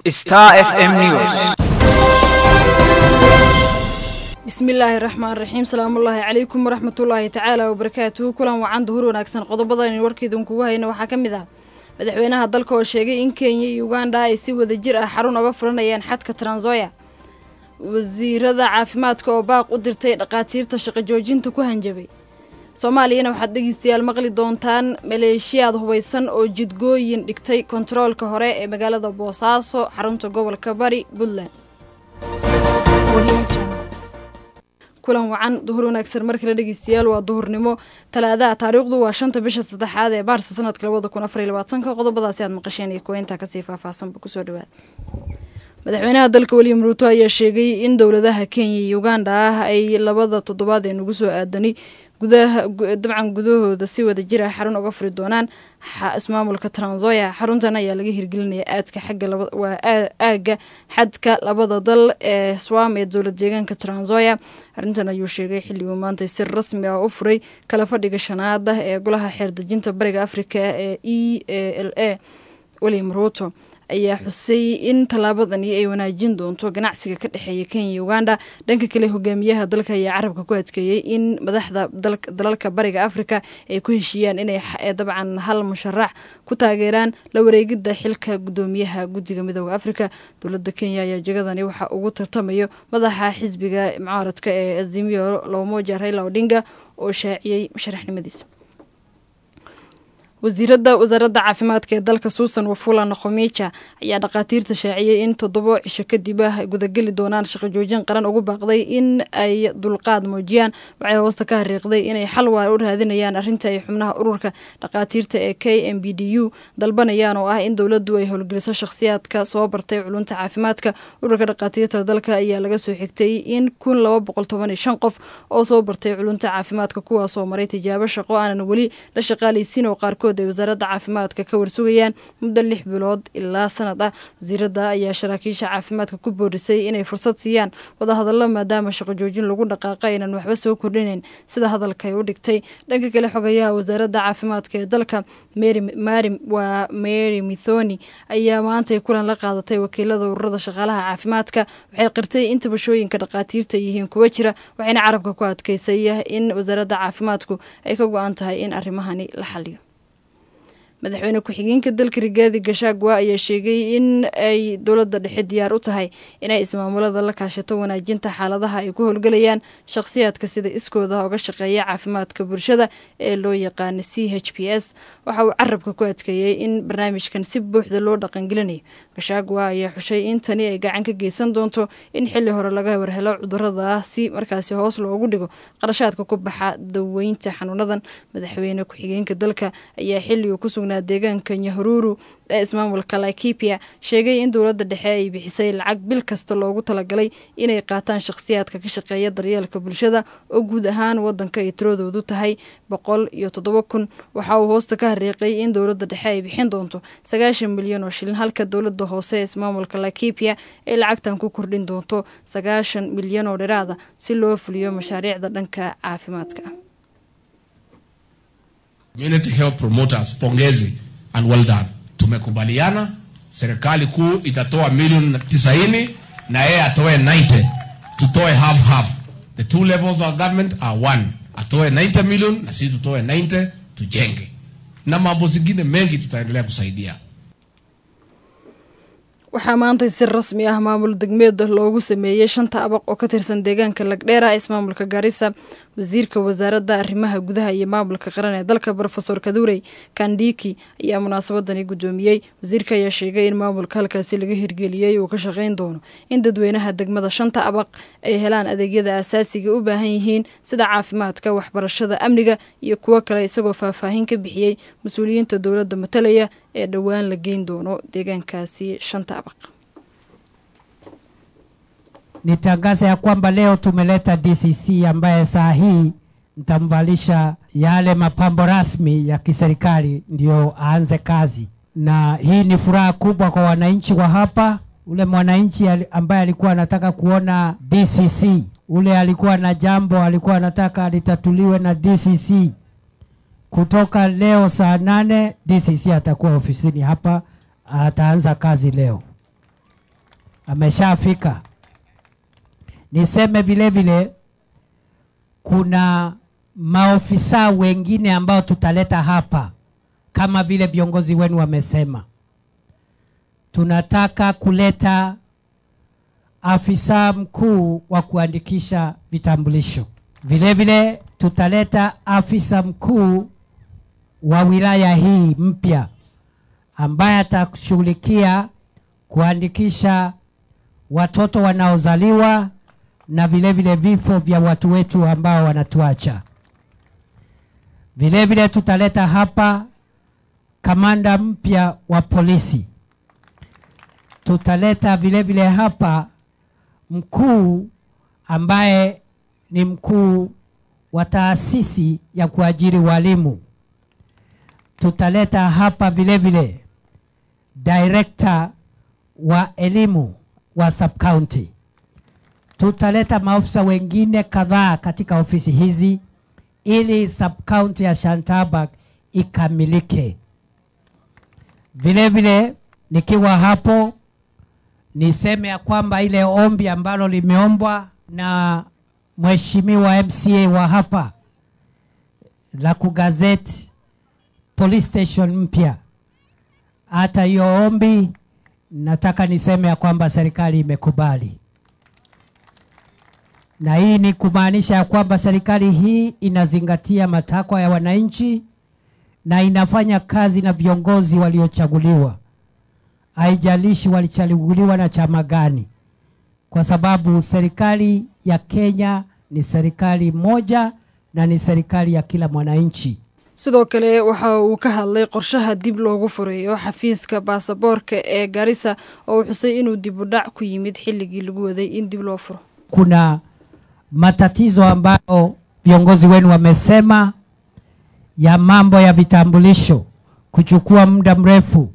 Star FM News. bismillaahi raxmaan raxiim salaamullaahi calaykum waraxmatullaahi tacaala wabarakaatuhu kulan wacan duhur wanaagsan qodobadan warkeedun kugu hayna waxaa ka mid ah madaxweynaha dalka oo sheegay in kenya iyo uganda ay si wada jir ah xarun oga furanayaan xadka transoya wasiirada caafimaadka oo baaq u dirtay dhaqaatiirta shaqo joojinta ku hanjabay soomaaliyana waxaad dhegeystayaal maqli doontaan maleeshiyaad hubaysan oo jidgooyin dhigtay kontaroolka hore ee magaalada boosaaso xarunta gobolka bari puntland kulan wacan duhur wanaagsan markale dhegeystayaal waa duhurnimo talaadaha taariikhdu waa shanta bisha saddexaad ee maarsa sanadka labada kun afar iyo labaatanka qodobadaasi aad maqasheen iyo kuweyntaa kasii faahfaahsanba kusoo dhawaada madaxweynaha dalka william ruuto ayaa sheegay in dowladaha kenya iyo uganda ah ay labada toddobaad ee nagu soo aadanay gudaha dabcan gudahooda si wada jir ah xarun uga furi doonaan ismaamulka transoya xaruntan ayaa laga hirgelinaya aadka xagga waa aagga xadka labada dal ee swam ee dowlad deegaanka transoya arrintan ayuu sheegay xilli uu maanta si rasmi ah u furay kala fadhiga shanaada ee golaha xeerdejinta bariga afrika ee e l a william ruuto ayaa xusay in tallaabadani ay wanaajin doonto ganacsiga ka dhexeeya kenya iyo uganda dhanka kale hogaamiyaha dalka ayaa carabka ku adkeeyey in madaxda dalalka bariga afrika ay ku heshiiyaan inay dabcan hal musharax ku taageeraan la wareegida xilka gudoomiyaha guddiga midooda afrika dowlada kenya ayaa jegadani waxaa ugu tartamayo madaxa xisbiga mucaaradka ee azimio lomoja raila odinga oo shaaciyey musharaxnimadiisa wasiirada wasaaradda caafimaadka ee dalka suusan wafula noqomiija ayaa dhakhaatiirta shaaciyey in toddobo cisho kadib ah gudageli doonaan shaqo joojin qaran ugu baaqday in ay dulqaad muujiyaan waxay hoosta ka hariiqday inay xal waar u raadinayaan arrinta ay xubnaha ururka dhakhaatiirta ee k m b d u dalbanayaan oo ah in dowladdu ay howlgeliso shakhsiyaadka soo bartay culunta caafimaadka ururka dhakhaatiirta dalka ayaa laga soo xigtay in kun laba boqol toban iyo shan qof oo soo bartay culunta caafimaadka kuwaasoo maray tijaabo shaqo aanan weli la shaqaalaysiin oo qaarkood ay wasaaradda caafimaadka ka warsugayaan muddo lix bilood ilaa sanad ah wasiirada ayaa saraakiisha caafimaadka ku boorisay inay fursad siiyaan wadahadallo maadaama shaqo joojin lagu dhaqaaqa aynan waxba soo kordhinayn sida hadalkay u dhigtay dhanka kale xogayaha wasaaradda caafimaadka ee dalka waa mary mithoni ayaa maantay kulan la qaadatay wakiilada ururada shaqaalaha caafimaadka waxay qirtay in tabashooyinka dhakhaatiirta yihiin kuwa jira waxayna carabka ku adkeysay in wasaaradda caafimaadku ay ka go-an tahay in arrimahani la xaliyo madaxweyne ku-xigeenka dalka rigaadi gashaagwa ayaa sheegay in ay dowladda dhexe diyaar u tahay inay ismaamulada la kaashato wanaajinta xaaladaha ay ku howlgelayaan shakhsiyaadka sida iskooda uga shaqeeya caafimaadka bulshada ee loo yaqaano c h p s waxa uu carabka ku adkeeyey in barnaamijkan si buuxda loo dhaqangelinayo gashaagwa ayaa xushay in tani ay gacan ka geysan doonto in xili hore laga warhelo cudurada si markaasi hoos loogu dhigo qarashaadka ku baxa daweynta xanuunadan madaxweyne ku-xigeenka dalka ayaa xilligu ku sugnaa deegaanka nyahururu ee ismaamulka laikipia sheegay in dowladda dhexe ay bixisay lacag bil kasta loogu talagalay inay qaataan shakhsiyaadka ka shaqeeya daryeelka bulshada oo guud ahaan wadanka ay tiradoodu tahay boqol iyo toddoba kun waxa uu hoosta ka hariiqay in dowladda dhexe ay bixin doonto sagaashan milyan oo shilin halka dowladda hoose ee ismaamulka laikipia ay lacagtan ku kordhin doonto sagaashan milyan oo dhiraada si loo fuliyo mashaariicda dhanka caafimaadka Community health promoters, pongezi and well done. Tumekubaliana serikali kuu itatoa milioni tisaini na yeye atoe 90, tutoe half half. The two levels of government are one. Atoe 90 million na sisi tutoe 90 tujenge, na mambo zingine mengi tutaendelea kusaidia. waxaa maanta si rasmi ah maamul degmeed loogu sameeyey shanta abaq oo ka tirsan deegaanka lagdheera ismaamulka gaarisa wasiirka wasaaradda arrimaha gudaha iyo maamulka qaran ee dalka rofesor kadurey kandiki ayaa munaasabadani guddoomiyey wasiirka ayaa sheegay in maamulka halkaasi laga hirgeliyey uu ka shaqayn doono in dadweynaha degmada shanta abaq ay helaan adeegyada asaasiga u baahan yihiin sida caafimaadka waxbarashada amniga iyo kuwo kale isagoo faahfaahin ka bixiyey mas-uuliyiinta dowladda matalaya ee dhowaan la geyn doono deegaankaasi shanta abaq Nitangaza ya kwamba leo tumeleta DCC ambaye saa hii nitamvalisha yale mapambo rasmi ya kiserikali ndio aanze kazi, na hii ni furaha kubwa kwa wananchi wa hapa. Ule mwananchi ambaye alikuwa anataka kuona DCC, ule alikuwa na jambo alikuwa anataka litatuliwe na DCC, kutoka leo saa nane DCC atakuwa ofisini hapa, ataanza kazi leo. ameshafika. Niseme vile vile kuna maofisa wengine ambao tutaleta hapa kama vile viongozi wenu wamesema. Tunataka kuleta afisa mkuu wa kuandikisha vitambulisho. Vile vile tutaleta afisa mkuu wa wilaya hii mpya ambaye atashughulikia kuandikisha watoto wanaozaliwa na vile vile vifo vya watu wetu ambao wanatuacha. Vile vile tutaleta hapa kamanda mpya wa polisi. Tutaleta vile vile hapa mkuu ambaye ni mkuu wa taasisi ya kuajiri walimu. Tutaleta hapa vile vile director wa elimu wa sub county. Tutaleta maafisa wengine kadhaa katika ofisi hizi ili sub county ya Shantabak ikamilike. Vile vile nikiwa hapo niseme ya kwamba ile ombi ambalo limeombwa na mheshimiwa MCA wa hapa la kugazeti police station mpya, hata hiyo ombi nataka niseme ya kwamba serikali imekubali, na hii ni kumaanisha ya kwamba serikali hii inazingatia matakwa ya wananchi na inafanya kazi na viongozi waliochaguliwa, haijalishi walichaguliwa na chama gani, kwa sababu serikali ya Kenya ni serikali moja na ni serikali ya kila mwananchi. sidoo kale waxa uu ka hadlay qorshaha dib loogu fureeyo xafiiska baasaboorka ee garissa oo uu xusay inuu dib u dhac ku yimid xilligii lagu waday in dib loo furo kuna matatizo ambayo viongozi wenu wamesema ya mambo ya vitambulisho kuchukua muda mrefu,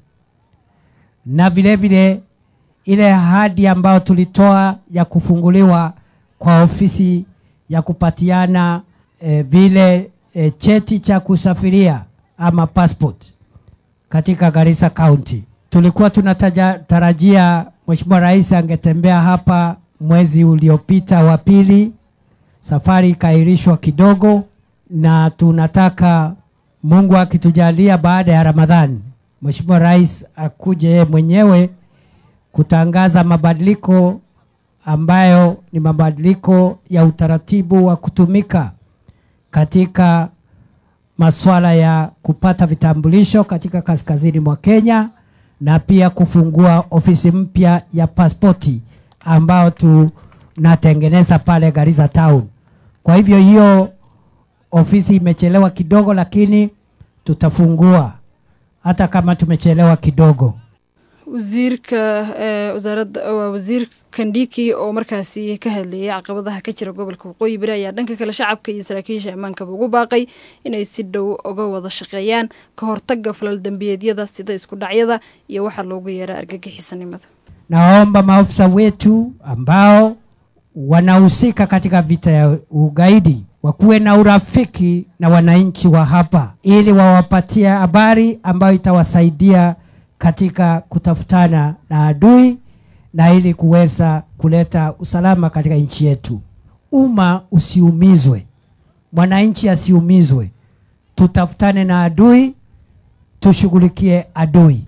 na vile vile ile ahadi ambayo tulitoa ya kufunguliwa kwa ofisi ya kupatiana eh, vile eh, cheti cha kusafiria ama passport katika Garissa County. Tulikuwa tunatarajia Mheshimiwa Rais angetembea hapa mwezi uliopita wa pili, safari ikaahirishwa kidogo, na tunataka Mungu akitujalia baada ya Ramadhani Mheshimiwa Rais akuje yeye mwenyewe kutangaza mabadiliko ambayo ni mabadiliko ya utaratibu wa kutumika katika masuala ya kupata vitambulisho katika kaskazini mwa Kenya na pia kufungua ofisi mpya ya pasipoti ambao tunatengeneza pale Garissa Town. Kwa hivyo hiyo ofisi imechelewa kidogo, lakini tutafungua hata kama tumechelewa kidogo. wasiirka eh, wasaaradda waa wasiir kandhiki oo markaasi ka hadlayay caqabadaha ka jira gobolka waqooyi bari ayaa dhanka kale shacabka iyo saraakiisha ammaankaba ugu baaqay inay si dhow uga wada shaqeeyaan ka hortagga falal dembiyeedyada sida isku dhacyada iyo waxaa loogu yeera argagixisanimada Naomba maafisa wetu ambao wanahusika katika vita ya ugaidi wakuwe na urafiki na wananchi wa hapa, ili wawapatie habari ambayo itawasaidia katika kutafutana na adui na ili kuweza kuleta usalama katika nchi yetu. Umma usiumizwe, mwananchi asiumizwe. Tutafutane na adui, tushughulikie adui.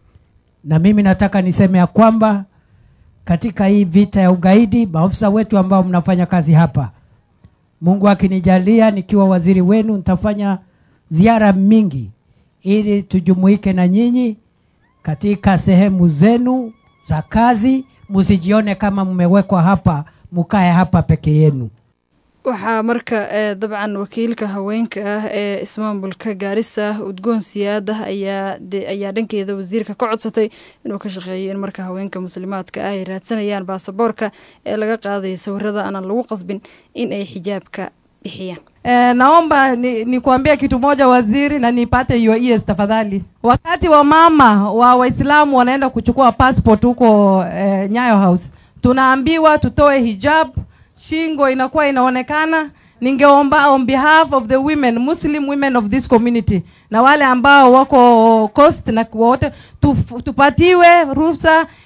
Na mimi nataka niseme ya kwamba katika hii vita ya ugaidi, maafisa wetu ambao mnafanya kazi hapa, Mungu akinijalia, nikiwa waziri wenu, nitafanya ziara mingi ili tujumuike na nyinyi katika sehemu zenu za kazi. Msijione kama mmewekwa hapa, mukae hapa peke yenu. waxaa marka eh, dabcan wakiilka haweenka ah ee ismaamulka gaarisa udgoon siyaada ayaa de- ayaa dhankeeda wasiirka ka codsatay inuu ka shaqeeyo in marka haweenka muslimaadka ah ay raadsanayaan baasaboorka ee laga qaadaya sawirada aanan lagu qasbin in ay xijaabka bixiyaan Eh, naomba ni, nikuambie kitu moja waziri, na nipate your ears tafadhali. Wakati wa mama wa Waislamu wanaenda kuchukua passport huko eh, Nyayo House, tunaambiwa tutoe hijab, shingo inakuwa inaonekana. Ningeomba on behalf of the women, Muslim women of this community na wale ambao wako coast na wote tuf, tupatiwe ruhusa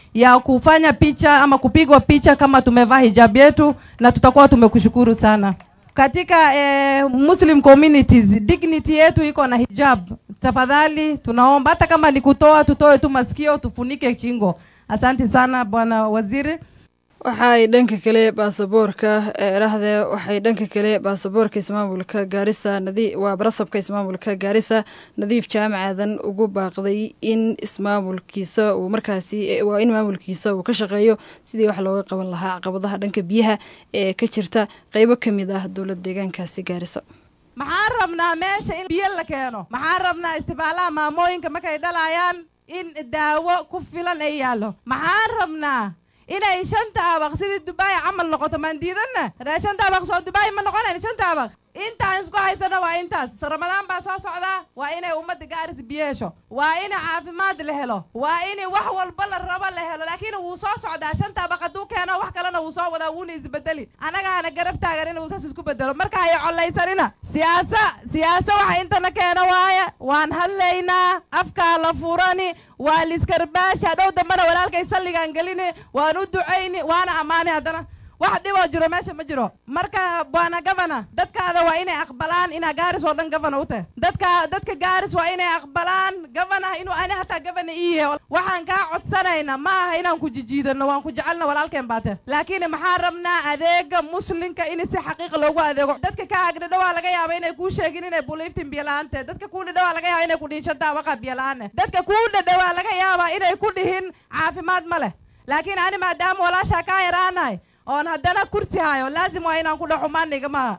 ya kufanya picha ama kupigwa picha kama tumevaa hijab yetu, na tutakuwa tumekushukuru sana. Katika eh, Muslim communities dignity yetu iko na hijab. Tafadhali tunaomba hata kama ni kutoa, tutoe tu masikio, tufunike shingo. Asante sana bwana waziri. waxay dhanka kale baasaboorka erahdee waxay dhanka kale baasaboorka ismaamulka gaarisa nadi waa barasabka ismaamulka gaarisa nadiif jaamacadan ugu baaqday in ismaamulkiisa uu markaasi waa in maamulkiisa uu ka shaqeeyo sidii wax looga qaban lahaa caqabadaha dhanka biyaha ee ka jirta qeybo ka mid ah dowlad deegaankaasi gaarisa maxaan rabnaa meesha in biyo la keeno maxaan rabnaa istibaalaha maamooyinka markay dhalayaan in daawo ku filan ay yaallo maxaan rabnaa inay shanta abaq sidii dubai camal noqoto maan diidanna ree shanta abaq soo dubai ma noqonayn shanta abaq intaan isku haysano waa intaas ramadaan baa soo socdaa waa inay ummadda gaaris biyo hesho waa in caafimaad la helo waa in wax walba la rabo la helo laakiin wuu soo socdaa shanta abaq hadduu keeno wax kalena wuu soo wadaa wuuna isbedeli annagaana garab taagan inuu saas isku bedelo marka hay collaysanina siyaasa siyaasa waxa intana keeno waaye waan hadlaynaa afkaa la furani waa liskarbaasha dhow dambana walaalkay salligaan gelini waan u ducayni waana ammaani haddana wax dhiboo jiro meesha ma jiro marka bwana gavana dadkaada waa inay aqbalaan inaa gaaris oo dhan gavana u tahay dadka dadka gaaris waa inay aqbalaan gavana inuu ani hataa gavana ii yahay waxaan kaa codsanayna ma aha inaan ku jijiidano waan ku jecelna walaalkeen baate laakiin maxaan rabnaa adeega muslimka in si xaqiiqa loogu adeego dadka ka agdhadho waa laga yaaba inay kuu sheegin inay buliiftin biyo la-aante dadka kuu dhadho waa laga yaaba inay ku dhihin shanta abaqa biyo la-aane dadka kuu dhadho waa laga yaabaa inay ku dhihin caafimaad ma leh laakiin ani maadaama walaashaa kaa yaraanahay oon haddana kursi hayo laazim waa inaan ku dhaxo maanigamaha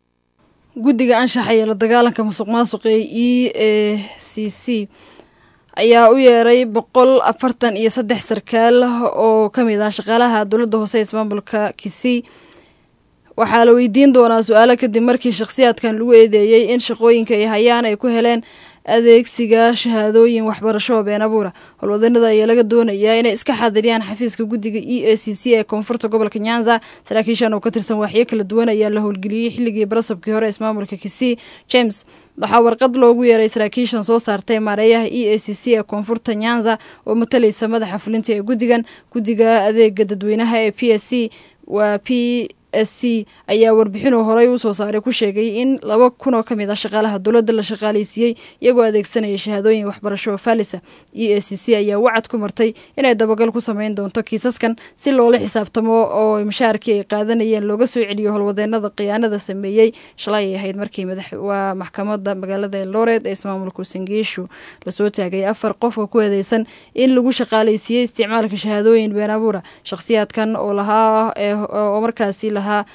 guddiga anshaxa iyo la dagaalanka musuq maasuqa ee e a c c ayaa u yeeray boqol afartan iyo saddex sarkaal oo ka mid ah shaqaalaha dowladda hoose ee ismaamulka kisii waxaa la weydiin doonaa su-aalo kadib markii shakhsiyaadkan lagu eedeeyey in shaqooyinka ay hayaan ay ku heleen adeegsiga shahaadooyin waxbarasho oo been abuura howlwadanada ayaa laga doonayaa inay iska xaadiriyaan xafiiska guddiga e a c c ee koonfurta gobolka nyanza saraakiishan oo ka tirsan waaxyo kala duwan ayaa la howlgeliyey xilligii barasabkii hore ismaamulka kisii james waxaa warqad loogu yeeray saraakiishan soo saartay maareeyaha e a c c ee koonfurta nyanza oo matalaysa madaxa fulinta ee guddigan guddiga adeega dadweynaha ee p s c waa p s c ayaa warbixinuu horey u soo saaray ku sheegay in laba kun oo ka mid ah shaqaalaha dowladda la shaqaaleysiiyey iyagoo adeegsanaya shahaadooyin waxbarasho oo faalisa e a c c ayaa wacad ku martay inay dabagal ku sameyn doonto kiisaskan si loola xisaabtamo oo mashaarkii ay qaadanayeen looga soo celiyo howlwadeenada khiyaanada sameeyey shalay ay ahayd markii waa maxkamada magaalada eldoret ee ismaamulka sangeeshu lasoo taagay afar qof oo ku eedeysan in lagu shaqaaleysiiyey isticmaalka shahaadooyin been abuura shakhsiyaadkan oo lahaa oo markaasi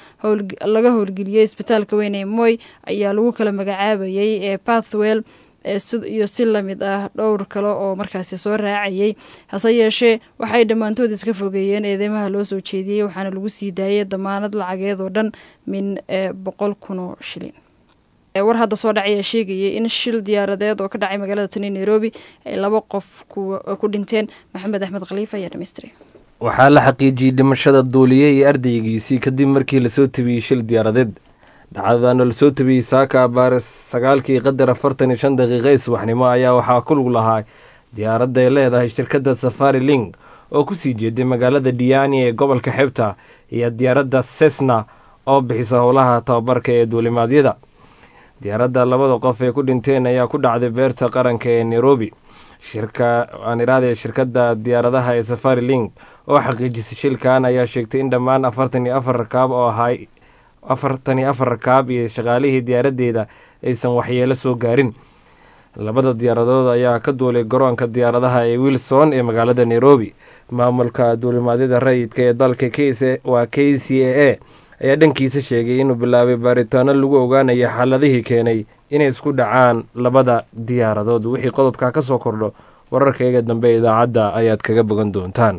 laga howlgeliyey isbitaalka weyn ee moy ayaa lagu kala magacaabayay ee pathwell iyo si lamid ah dhowr kale oo markaasi soo raacayay hase yeeshee waxay dhammaantood iska fogeeyeen eedeymaha loo soo jeediyey waxaana lagu sii daayay damaanad lacageed oo dhan min boqol kun oo shilin war hadda soo dhacaya sheegayay in shil diyaaradeed oo ka dhacay magaalada tani nairobi ay laba qof ku dhinteen maxamed axmed khaliif ayaa dhamaystiray waxaa la xaqiijiyey dhimashada duuliye iyo ardaygiisii kadib markii lasoo tabiyey shil diyaaradeed dhacdadaana lasoo tabiyey saaka abaare sagaalkii qadar afartan iyo shan daqiiqa isbaxnimo ayaa waxaa ku lug lahaa diyaaradda ay leedahay shirkadda safari ling oo kusii jeeday magaalada diyaani ee gobolka xebta iyo diyaaradda sesna oo bixisa howlaha tababarka ee duulimaadyada diyaaradda labada qof ee ku dhinteen ayaa ku dhacday beerta qaranka ee nairobi shirka aan iraade shirkadda diyaaradaha ee safari link oo xaqiijisay shilkan ayaa sheegtay in dhammaan afartan iyo afar rakaab oo ahay afartan iyo afar rakaab iyo shaqaalihii diyaaraddeeda aysan waxyeelo soo gaarin labada diyaaradood ayaa ka duulay garoonka diyaaradaha ee wilson ee magaalada nairobi maamulka duulimaadyada rayidka ee dalka waa k c a a ayaa dhankiisa sheegay inuu bilaabay baaritaano lagu ogaanayo xaaladihii keenay inay isku dhacaan labada diyaaradood wixii qodobka ka soo kordho wararkayga dambe idaacadda ayaad kaga bogan doontaan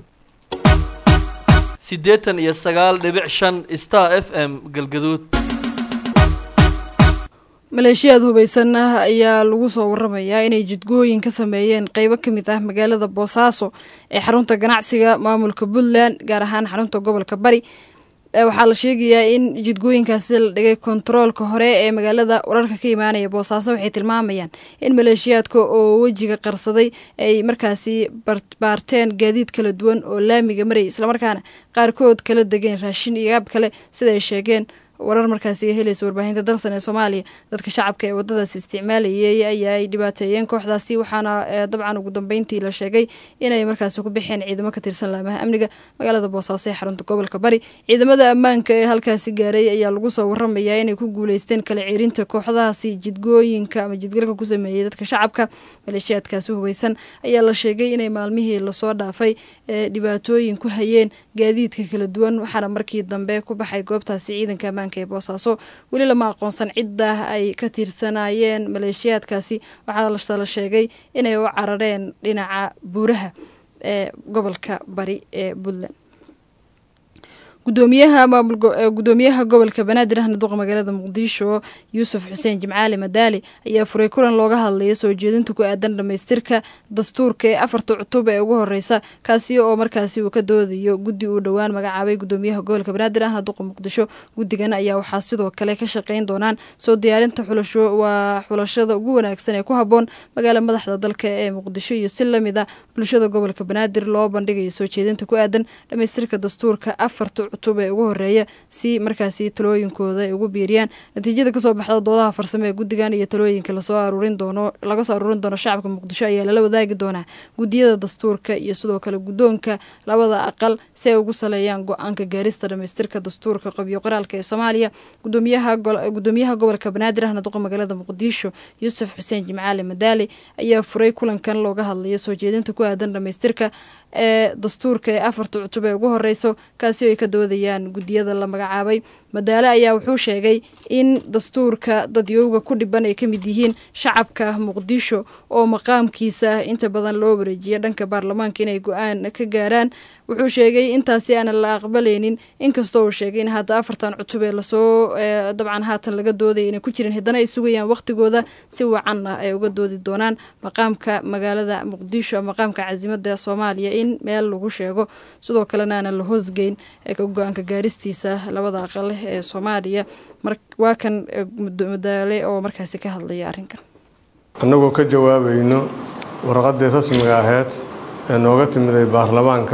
siddeetan iyo sagaal dhibic shan star f m galgaduud maleeshiyaad hubaysan ah ayaa lagu soo waramayaa inay jidgooyin ka sameeyeen qeybo ka mid ah magaalada boosaaso ee xarunta ganacsiga maamulka puntland gaar ahaan xarunta gobolka bari waxaa la sheegayaa in jidgooyinkaasi la dhigay kontaroolka hore ee magaalada wararka ka imaanaya boosaaso waxay tilmaamayaan in maleeshiyaadka oo wejiga qarsaday ay markaasi baarteen gaadiid kala duwan oo laamiga marayay islamarkaana qaarkood kala degeen raashin iyo gaab kale sida ay sheegeen warar markaasi helaysa warbaahinta dalsan ee soomaaliya dadka shacabka ee wadadaasi isticmaalayay ayaa ay dhibaateeyeen kooxdaasi waxaana dabcan ugu dambeyntii la sheegay inay markaasi ku bixeen ciidamo ka tirsan laamaha amniga magaalada boosaaso ee xarunta gobolka bari ciidamada ammaanka ee halkaasi gaaray ayaa lagu soo waramayaa inay ku guuleysteen kala ceerinta kooxdahaasi jidgooyinka ama jidgalka ku sameeyey dadka shacabka maleeshiyaadkaasi hubeysan ayaa la sheegay inay maalmihii lasoo dhaafay ee dhibaatooyin ku hayeen gaadiidka kala duwan waxaana markii dambe ku baxay goobtaasi ciidanka ammaanka ee boosaaso weli lama aqoonsan cidda ay ka tiirsanayeen maleeshiyaadkaasi waxaa la sheegay inay u carareen dhinaca buuraha ee gobolka bari ee puntland gudoomiyaha maamulgudoomiyaha gobolka banaadir ahna duqa magaalada muqdisho yuusuf xuseen jimcaali madaali ayaa furay kulan looga hadlaya soo jeedinta ku aadan dhamaystirka dastuurka ee afarta cutub ee ugu horeysa kaasi oo markaasi uu ka doodayo guddi uu dhowaan magacaabay gudoomiyaha gobolka banaadir ahna duqa muqdisho guddigan ayaa waxaa sidoo kale ka shaqeyn doonaan soo diyaarinta xulasho waa xulashada ugu wanaagsan ee ku haboon magaala madaxda dalka ee muqdisho iyo si lamid a bulshada gobolka banaadir loo bandhigayo soo jeedinta ku aadan dhamaystirka dastuurka afarta cutub ee ugu horeeya si markaasi talooyinkooda ay ugu biiriyaan natiijada kasoo baxda doodaha farsamo ee guddigan iyo talooyinka lasoo aruurin doono laga soo aruurin doono shacabka muqdisho ayaa lala wadaagi doonaa guddiyada dastuurka iyo sidoo kale guddoonka labada aqal si ay ugu saleeyaan go-aanka gaarista dhamaystirka dastuurka qabyo qoraalka ee soomaaliya gudoomiyaha gobolka banaadir ahna duqa magaalada muqdisho yuusuf xuseen jimcaali madaali ayaa furay kulankan looga hadlaya soo jeedinta ku aadan dhamaystirka ee dastuurka ee afarta cutub ee ugu horeyso kaasi oo ay ka doodayaan guddiyada la magacaabay madaale ayaa wuxuu sheegay in dastuurka dadyowga ku dhiban ay ka mid yihiin shacabka muqdisho oo maqaamkiisa inta badan loo wareejiya dhanka baarlamaanka inay go-aan ka gaaraan wuxuu sheegay intaasi aanan la aqbaleynin inkastoo uu sheegay in hadda afartan cutub ee lasoo dabcan haatan laga doodaya inay ku jirin haddana ay sugayaan waqtigooda si wacan ah ay uga doodi doonaan maqaamka magaalada muqdisho maqaamka casimada soomaaliya in meel lagu sheego sidoo kalena aanan la hoosgeyn go-aanka gaaristiisa labada aqal ee soomaaliya waa kan madaale oo markaasi ka hadlaya arrinkan annagoo ka jawaabayno warqaddii rasmiga ahayd ee nooga timiday baarlamaanka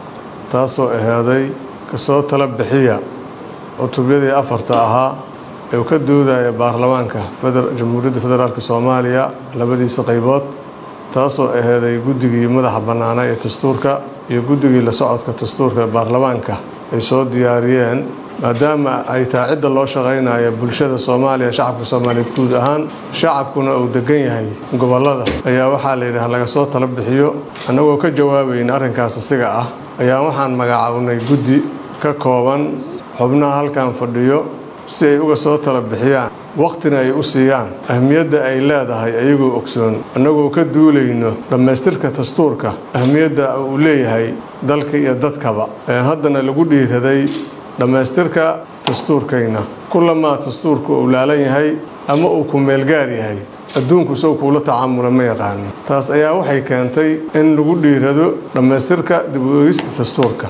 taasoo ahaaday kasoo tala bixiya cutubyadii afarta ahaa ee uu ka doodaya baarlamaanka jamhuuriyadda federaalk soomaaliya labadiisa qaybood taasoo ahaaday guddigii madaxa bannaana ee dastuurka iyo guddigii la socodka dastuurka ee baarlamaanka ay soo diyaariyeen maadaama ay tahay cidda loo shaqaynaya bulshada soomaaliya shacabka soomaaliyeed guud ahaan shacabkuna uu degan yahay gobollada ayaa waxaa layidhaha laga soo tala bixiyo annagoo ka jawaabayna arrinkaas asiga ah ayaa waxaan magacaabnay guddi ka kooban xubnaha halkan fadhiyo si ay uga soo tala bixiyaan wakhtina ay u siiyaan ahmiyadda ay leedahay ayagoo ogsoon annagoo ka duulayno dhammaystirka dastuurka ahmiyadda uu leeyahay dalka iyo dadkaba haddana lagu dhiiraday dhammaystirka dastuurkayna kulamaa dastuurku uu laalan yahay ama uu ku meelgaar yahay adduunku sow kuula tacaamula ma yaqaano taas ayaa waxay keentay in lagu dhiirado dhammaystirka dib u eegista dastuurka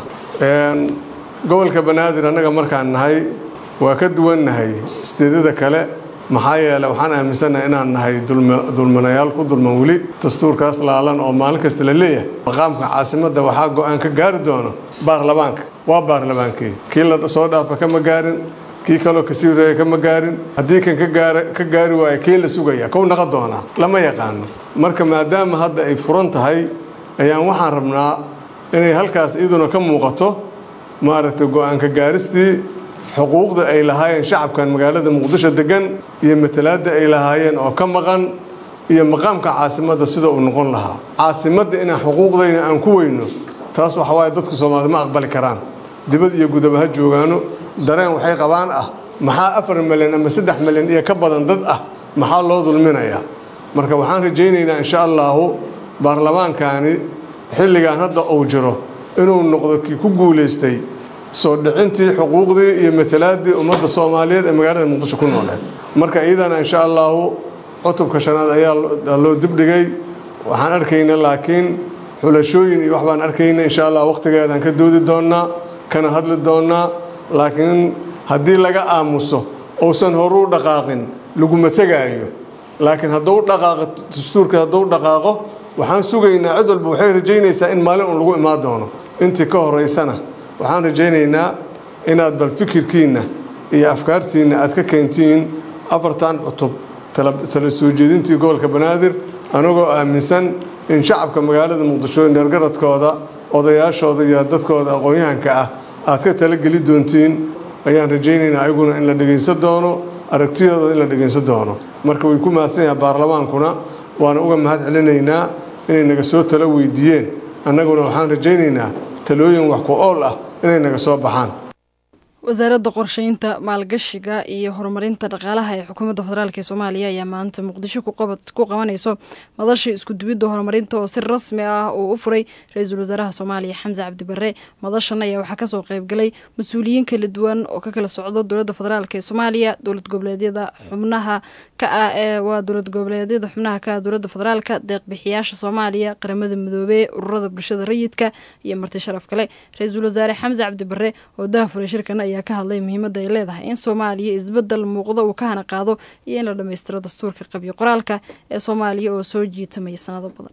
gobolka banaadir annaga markaan nahay waa ka duwannahay isteedyada kale maxaa yeele waxaan aaminsannahay inaan nahay dulmanayaal ku dulman weli dastuurkaas laalan oo maalin kasta la leeyahay maqaamka caasimadda waxaa go-aan ka gaari doono baarlamaanka waa baarlamaankii kii la soo dhaafa kama gaarin kii kaloo kasii horeeya kama gaarin haddii kan ka gaari waayo kii la sugaya kow naqa doonaa lama yaqaano marka maadaama hadda ay furan tahay ayaan waxaan rabnaa inay halkaas iyaduna ka muuqato maaragtay go-aanka gaaristii xuquuqda ay lahaayeen shacabkan magaalada muqdisho degan iyo matalaadda ay lahaayeen oo ka maqan iyo maqaamka caasimadda sida uu noqon lahaa caasimadda inaan xuquuqdayna aan ku weyno taas waxa waaye dadku soomaalida ma aqbali karaan dibad iyo gudaba ha joogaano dareen waxay qabaan ah maxaa afar milyan ama saddex milyan iyo ka badan dad ah maxaa loo dulminayaa marka waxaan rajaynaynaa insha allaahu baarlamaankani xilligan hadda uu jiro inuu noqdo kii ku guulaystay soo dhicintii xuquuqdii iyo matalaaddii ummadda soomaaliyeed ee magaalada muqdisho ku nooleed marka iyadana insha allaahu cutubka shanaad ayaa loo dibdhigay waxaan arkayna laakiin xulashooyin iyo wax baan arkayna insha allah waqtigeedaan ka doodi doonnaa kana hadli doonnaa laakiin haddii laga aamuso uusan horu u dhaqaaqin laguma tegaayo laakiin hadduu dhaqaaqo dastuurka hadduu dhaqaaqo waxaan sugaynaa cid walba waxay rajaynaysaa in maalin un lagu imaan doono intii ka horeysana waxaan rajaynaynaa inaad bal fikirkiinna iyo afkaartiinna aad ka keentiin afartan cutub tala soo jeedintii gobolka banaadir anagoo aaminsan in shacabka magaalada muqdisho dheergaradkooda odayaashooda iyo dadkooda aqoon-yahanka ah aad ka talageli doontiin ayaan rajaynaynaa ayaguna in la dhegaysan doono aragtiyooda in la dhegaysan doono marka way ku mahadsan yahay baarlamaankuna waana uga mahad celinaynaa inay naga soo talo weydiiyeen annaguna waxaan rajaynaynaa talooyin wax ku ool ah inay naga soo baxaan wasaaradda qorsheynta maalgashiga iyo horumarinta dhaqaalaha ee xukuumadda federaalk ee soomaaliya ayaa maanta muqdisho ku qabanayso madashii iskuduwidda horumarinta oo si rasmi ah uu u furay ra-iisul wasaaraha soomaaliya xamse cabdibare madashan ayaa waxaa kasoo qeybgalay mas-uuliyiin kala duwan oo ka kala socdo dowladda federaalk ee soomaaliya dowlad goboleedyada xubnaha ka ah ee waa dowlad goboleedyada xubnaha ka ah dowladda federaalka deeqbixiyaasha soomaaliya qaramada midoobey ururada bulshada rayidka iyo marti sharaf kale ra-iisul wasaare xamse cabdibare oo daha furay shirkan ayaa ka hadlay muhiimadda ay leedahay in soomaaliya isbedel muuqda uu ka hana qaado iyo in la dhammaystiro dastuurka qabyo qoraalka ee soomaaliya oo soo jiitamaya sanado badan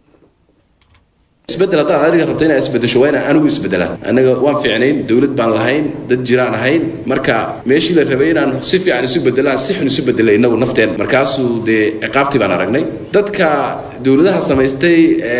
isbedel haddaad adiga rabto inaad isbedesho waa inaan anigu isbedelaa annaga waan fiicnayn dowlad baan lahayn dad jiraan ahayn marka meeshii la rabay inaan si fiican isu bedelaan si xun isu bedelay innagu nafteen markaasuu dee ciqaabtii baan aragnay dadka dowladaha samaystay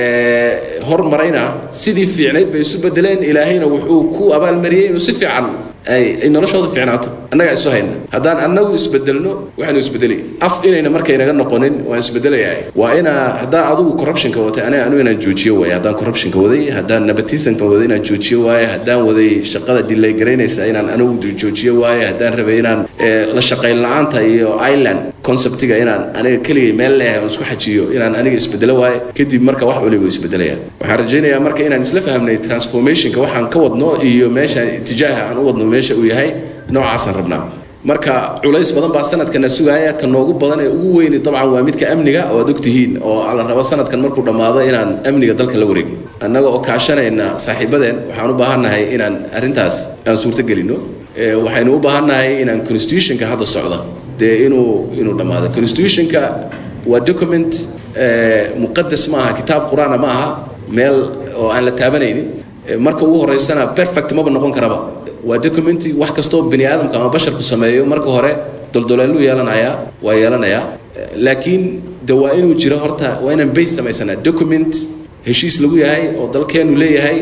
ee hormarayna sidii fiicnayd bay isu bedeleen ilaahayna wuxuu ku abaalmariyey inuu si fiican ay ay noloshooda fiicnaato annagaa isu hayna haddaan annagu isbedelno waxaanu isbedelay af inayna markaynaga noqonin waan isbedelayaa waa inaa haddaa adigu corruptionka watay aniga anigu inaan joojiyo waaye haddaan corruptionka waday haddaan nabatisanka waday inaan joojiyo waaye haddaan waday shaqada delay garaynaysa inaan anigu joojiyo waaye haddaan rabay inaan la shaqayn la-aanta iyo island conceptiga inaan aniga keligay meel leeyahay oon isku xajiyo inaan aniga isbedelo waaye kadib marka wax waliba isbedelaya waxaan rajaynayaa marka inaan isla fahmnay transformationka waxaan ka wadno iyo meesha itijaaha aan u wadno meesha uu yahay noocaasaan rabnaa marka culays badan baa sanadkana sugaaya ka noogu badan ee ugu weyni dabcan waa midka amniga oo aad ogtihiin oo la rabo sanadkan markuu dhammaado inaan amniga dalka la wareegno annaga oo kaashanayna saaxiibadeen waxaan u baahannahay inaan arrintaas aan suurto gelino waxaynu u baahannahay inaan constitutionka hadda socda dee inuu inuu dhammaado constitutionka waa document muqadas ma aha kitaab qur-aana ma aha meel oo aan la taabanaynin marka ugu horeysana perfect maba noqon karaba waa documenti wax kastoo bani aadamka ama basharku sameeyo marka hore doldoleeluu yeelanayaa waa yeelanayaa laakiin de waa inuu jiro horta waa inaan base samaysanaa document heshiis lagu yahay oo dalkeenu leeyahay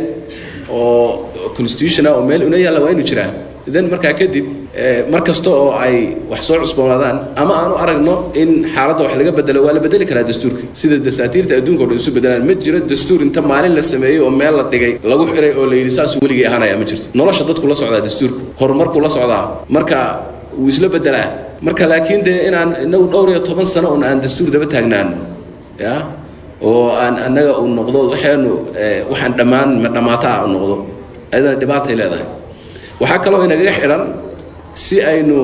oo constitutiona oo meel una yaalla waa inuu jiraa then markaa kadib mar kasta oo ay wax soo cusboonaadaan ama aan u aragno in xaaladda wax laga bedelo waa la bedeli karaa dastuurka sida dasaatiirta adduunka o dhan isu bedelaan ma jiro dastuur inta maalin la sameeyey oo meel la dhigay lagu xiray oo la yidhi saasuu weligii ahaanaya ma jirto nolosha dadku la socdaa dastuurka horumarkuu la socdaa marka wuu isla bedelaa marka laakiin dee inaan inagu dhowr iyo toban sano un aan dastuur daba taagnaano ya oo aan annaga uu noqdo waxaanu waxaan dhammaan ma dhammaataa u noqdo ayadana dhibaatay leedahay waxaa kaloo inagaga xidhan si aynu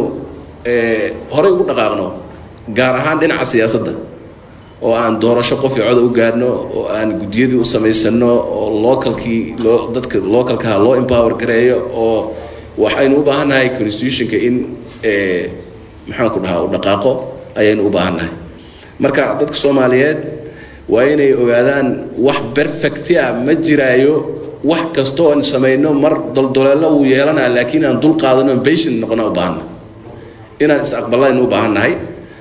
horey ugu dhaqaaqno gaar ahaan dhinaca siyaasadda oo aan doorasho qof iyo coda u gaadhno oo aan guddiyadii u samaysano oo localkii loo dadka localkaha loo empower gareeyo oo waxaynu u baahannahay constitutionka in maxaan ku dhahaa u dhaqaaqo ayaynu u baahannahay marka dadka soomaaliyeed waa inay ogaadaan wax perfecti ah ma jiraayo wax kastoo aan samayno mar doldoleello wuu yeelanaa laakiin aan dul qaadano patient noqona u baahanna inaan is aqbalaynu u baahannahay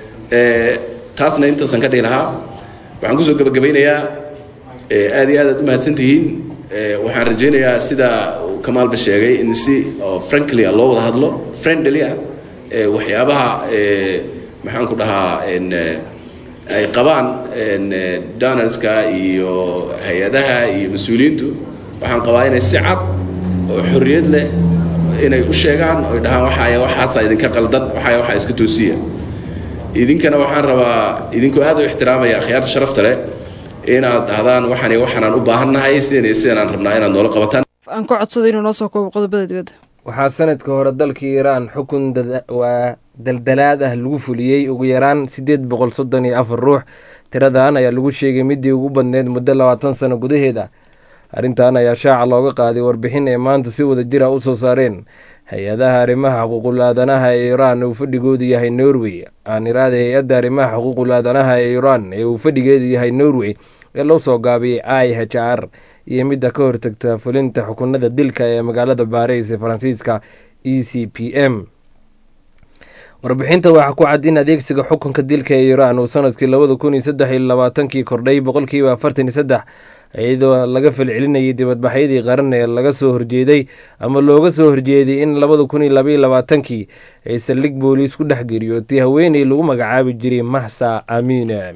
taasna intaasaan ka dhihi lahaa waxaan kusoo gabagabaynayaa aad iyo aad aad u mahadsan tihiin waxaan rajaynayaa sida kamaalba sheegay in si frankly ah loo wada hadlo friendly ah waxyaabaha maxaan ku dhahaa ay qabaan donorska iyo hay-adaha iyo mas-uuliyiintu waxaan qabaa inay si cad oo xorriyad leh inay u sheegaan oy dhahaan waxaaya waxaasaa idinka qaldan waxaaya waxaa iska toosiya idinkana waxaan rabaa idinkoo aad u ixtiraamaya akhyaarta sharafta leh inaad dhahdaan waxaan waxaanaan u baahannahay sidan iyo sidanaan rabnaa inaad noola qabataan aan ku codsado inuu noo soo koobo qodobada dibadda waxaa sanadka hore dalka iiraan xukun waa daldalaad ah lagu fuliyey ugu yaraan siddeed boqol soddon iyo afar ruux tiradan ayaa lagu sheegay midii ugu badneyd muddo labaatan sano gudaheeda arrintan ayaa shaaca looga qaaday warbixin ay maanta si wada jira u soo saareen hay-adaha arrimaha xuquuqul aadanaha ee iiraan uu fadhigoodu yahay norway aan iraada hay-adda arrimaha xuquuqul aadanaha ee iiraan ee uu fadhigeedu yahay norway ee loo soo gaabiyey i h r iyo midda ka hortagta fulinta xukunada dilka ee magaalada baris ee faransiiska e c p m warbixinta waxaa ku cad in adeegsiga xukunka dilka ee iiraan uu sanadkii labada kun iyo saddex iyo labaatankii kordhay boqolkiiba afartan iyo saddex iyadoo laga falcelinayay dibadbaxyadii qaran ee laga soo horjeeday ama looga soo horjeeday in labada kun iyo labaiyo labaatankii ay saldhig booliis ku dhex geeriyootay haweeney lagu magacaabi jiray mahsa amiine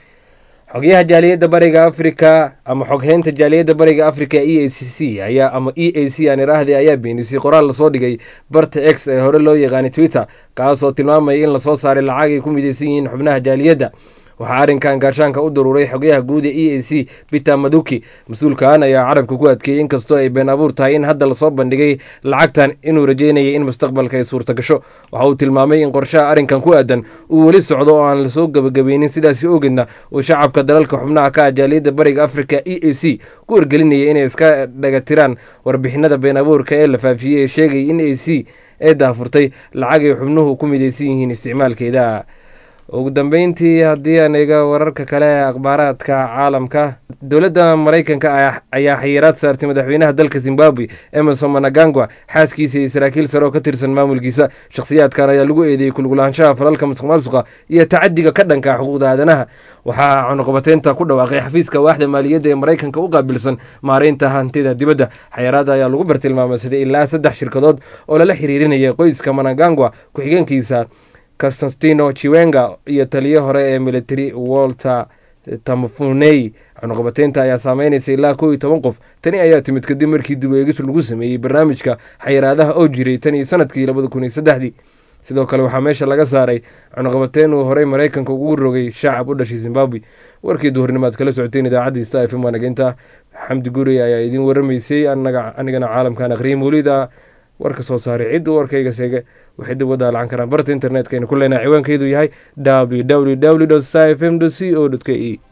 xogyaha jaaliyadda bariga afrika ama xogheynta jaaliyadda bariga afrika e a c c ayaa ama e a c aan iraahday ayaa beenisay qoraal lasoo dhigay barta x ee hore loo yaqaanay twitter kaasoo tilmaamaya in lasoo saaray lacag ay ku midaysan yihiin xubnaha jaaliyadda waxaa arrinkan gaashaanka u daruuray xogyaha guud ee e a c peter maduki mas-uulkan ayaa carabka ku adkeeyey inkastoo ay been abuur tahay in hadda lasoo bandhigay lacagtan inuu rajeynayay in mustaqbalka ay suurta gasho waxa uu tilmaamay in qorshaha arrinkan ku aadan uu weli socdo oo aan lasoo gebagabeynin sidaasi ogeedna uu shacabka dalalka xubnaha ka ah jaaliyadda bariga africa e a c ku wargelinaya inay iska dhagatiraan warbixinada been abuurka ee la faafiyey ee sheegay in a c ee daafurtay lacag ay xubnuhu ku midaysan yihiin isticmaalkeeda ugu dambeyntii haddii aan eega wararka kale ee akhbaaraadka caalamka dowladda maraykanka ayaa xayiraad saartay madaxweynaha dalka zimbabwe emerson managangwa xaaskiisa iyo saraakiil sare oo ka tirsan maamulkiisa shakhsiyaadkan ayaa lagu eedeeyey kulgulaanshaha falalka masuq maasuqa iyo tacadiga ka dhanka xuquuqda aadanaha waxaa cunuqabateynta ku dhawaaqay xafiiska waaxda maaliyadda ee maraykanka u qaabilsan maareynta hantida dibadda xayiraada ayaa lagu bartilmaameysaday ilaa saddex shirkadood oo lala xiriirinaya qoyska managangwa ku-xigeenkiisa constantino chiwenga iyo taliyo hore ee military walter tamafuney cunuqabateynta ayaa saameynaysa ilaa kow iyo toban qof tani ayaa timid kadib markii dib eegis lagu sameeyey barnaamijka xayiraadaha oo jiray tan iyo sanadkii labada kun iyo saddexdii sidoo kale waxaa meesha laga saaray cunuqabateyn uu horey maraykanka ugu rogay shacab u dhashay zimbabwe warkii duhurnimaad kala socoteen idaacaddii sta f m waanageynta xamdi guri ayaa idiin waramaysay anigana caalamkan aqriyay mawlida warka soo saaray ciddu warkayga seege waxay dib uga daalacan karaan barta internetka aynu ku leenahay ciwaankeedu yahay www f m c o k e